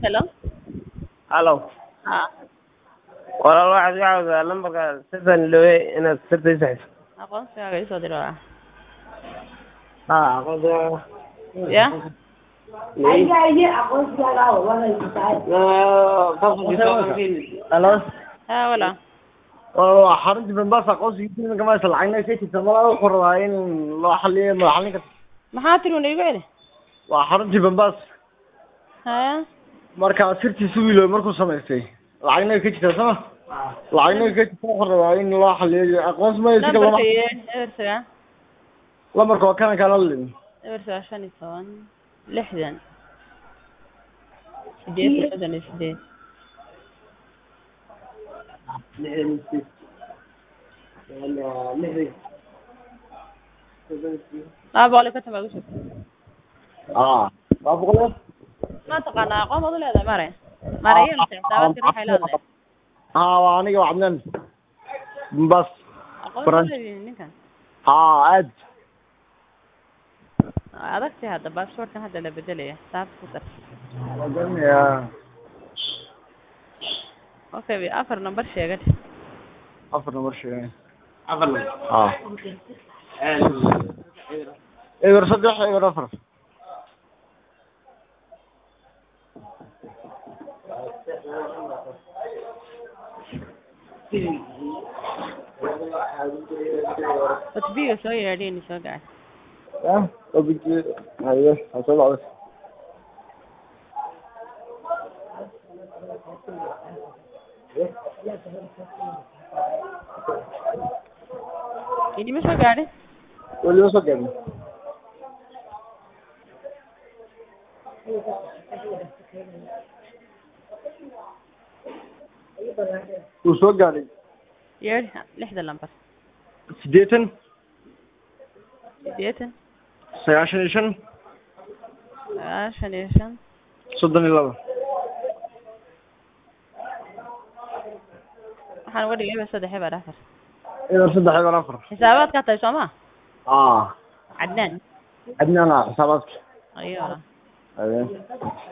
Hello? Hello. Haa, Walaal waxaad iga caawisaa lambarka sirtan iloowe inaad sirta ii saxiso. aqoonsigaaga ii soo diro waa. Haa, aqoonsigaaga. Ya? Hello. Haa, walaa. Walaal waa xaruntii Mombasa aqoonsigiisa iminka ma haysto lacagna ka jirta malaa wuxuu rabaa in loo xaliyo ma xalin karta. Maxaa tiri una igu celi? Waa xaruntii Mombasa Haya? marka sirtiisa wiiloowe markuu samaystay lacagna ka jirta sama lacagna ka jirta wuxuu rabaa in loo xaliyo aqoonsi ma haysto lama Nambarka iyo ebersaga? lambarka waa kana kala lin Ebersaga shan iyo toban, lixdan, sideed iyo soddon iyo sideed. Laba boqol iyo konton baa igu jirta. aa waa boqol Ma taqaanaa aqoon baad u leedahay mare? Mare iyo xisaabaadkii waxay leedahay. haa waa aniga waa cadnaan Mombasa Aqoon Baran- baad leedihiin ninkan. haa aad Waa adagtay hadda baasaboorkan hadda la bedelaya. Xisaabta ku dar. ya Okay, afar number sheegad. afar number sheegay afar number haa eber saddex eber afar Otbiga soo yeedhin soo gaar. ya obiji haye ha soo dhacday Ini ma soo gaadhin? weliba soo gaadhin wuu soo gaadhay Yeedh lixda lambar. siddeetan Sideetan, sagaashan iyo shan sagaashan iyo shan, soddon iyo laba waxaan uga dhigay eber saddex eber afar. eber saddex eber afar Xisaabaadkaa tahay soo ma? aa Cadnaan. cadnaan ah xisaabaadka Ayo. haye